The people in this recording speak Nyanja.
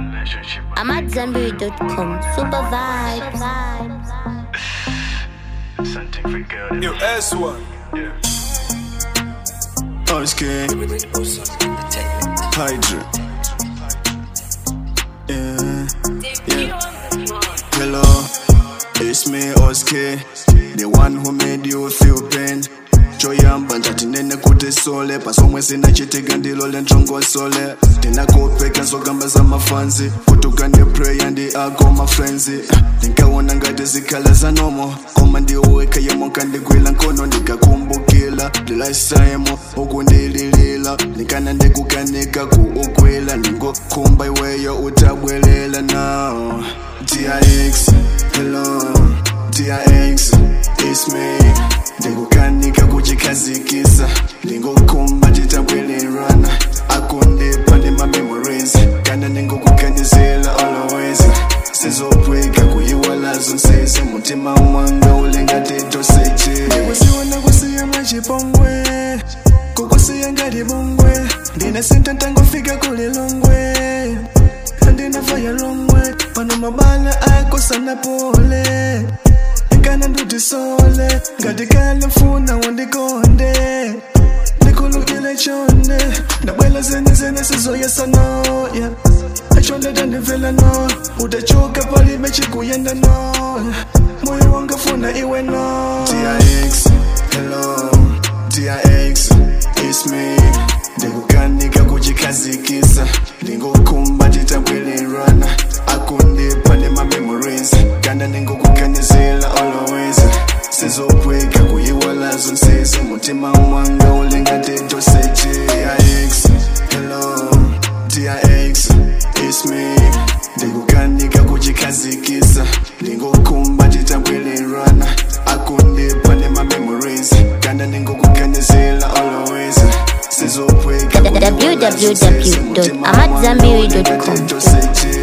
I'm at Zenberry.com. Super vibes. Something for girl. Yo, S1. Yeah. Oskay, Hydra. Yeah, yeah. Hello, it's me, Oskay, the one who made you feel pain. choyamba ndati nene kuti sole pasomwe sinachitika ndilo lentrongosole ndinakopeka zogamba za mafanzi kutuka ndi preya ndi ako mafrenzi ndinkaona ngati zikhala zanomo koma ndiweka yemo kandigwila nkono ndikakumbukila lilaisayemo ukundililila ndikana ndikukanika ku ukwila ningokhumba iweyo utabwelela now dix hello dix it's me ndikukanika kuchikazikisa ndingokhumba titabwelelwana akundipa ndi ma-memories kana ndingokuganizela always sizopweka kuyiwalazo nsese mutima wanga ulengatetoseje ndikusiwona kusiya machipongwe kukusiya ngati bongwe ndinasenta ntangofika kulilongwe andinafaya longwe pano mabala akosana pole kana ndutisole ngati kale mfuna wandikonde ndikulukile chonde ndabwela zene zene sizoyesanoya achonde tandimvela no utachoka palibe chikuyenda no moyo wanga funa iwe no dix hello dix it's me ndikukanika kuchikazikisa ndingokhumba titabwelelwana akundipa ndi ma-memories kana ndingokuganizela always sizopweka kuyiwalazo nsese mutima wanga ulengatetoseje dix hello dix it's me ndikukanika kuchikazikisa ndingokhumba titabwelelwana akundipa ndi ma-memories kana ndingokuganizela always sizopweka www.amatzambiri.com. kuyiwalazo nsese